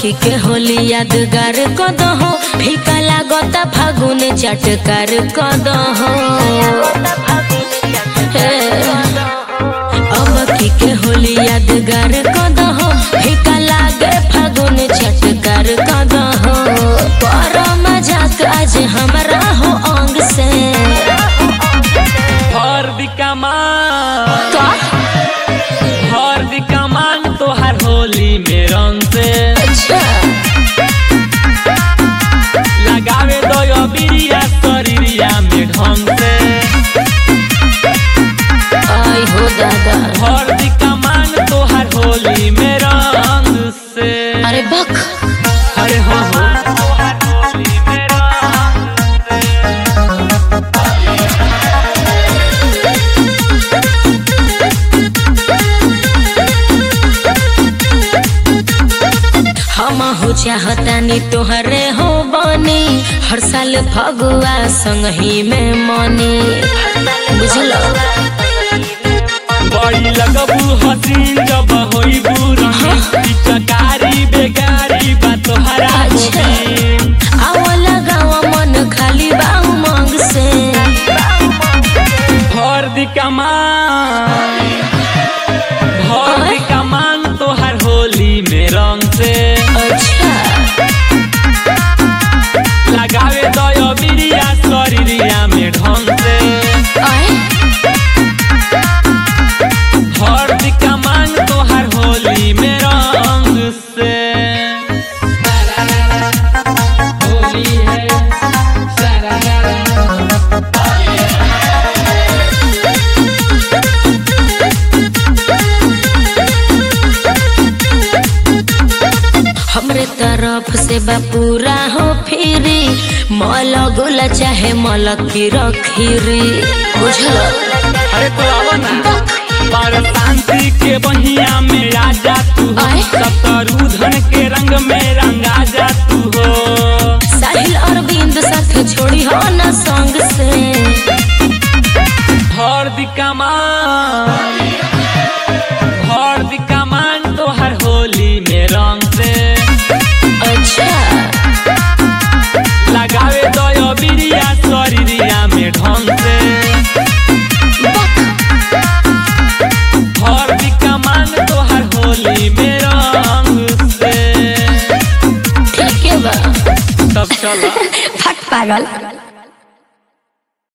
अबकी के होली यादगार कदहो फीका लागता फागुन चटकार कदहो अबकी के होली यादगार कदहो फीका लागे फागुन चटकार कदहो पर मजाक आज हमरा हो अंग से हर कमान का हर कमान तोहर होली में रंग से अच्छा लगावे दो बिरिया शरीरिया में ढंग से आई हो दादा हर कमान तोहर होली में रंग से अरे बक अरे हो हो तोहर होली में रंग से हम हो चाहतानी तोहरे हो बनी हर साल फगुआ संग ही में मनी बुझलो बड़ी लगबू हसीन जब होइबू रंगीन चकारी बेगारी बा तोहरा अच्छा। गोबीन आवा लगावा मन खाली बा उमंग से भर दी कमान भर दी कमान तोहर होली में रंग से अच्छा लगावे दयो बिरिया शरीरिया में ढंग से आए भर दी कमान तोहर होली में रंग से होली है हमरे तरफ से बा पूरा हो फिरी मल गोला चाहे मल की रखीरी बुझलो अरे तो आओ ना पर शांति के बहिया में राजा तू हो आए। सतरू धन के रंग में रंगा जा तू हो साहिल अरविंद साथ छोड़ी हो न संग से भर दी कमान भर दी कमान तोहर होली में रंग से अच्छा लगावे दयो बिरिया शरीरिया में ढंग से भर दी कमान तोहर होली में रंग से ठीक है बा तब चला फट पागल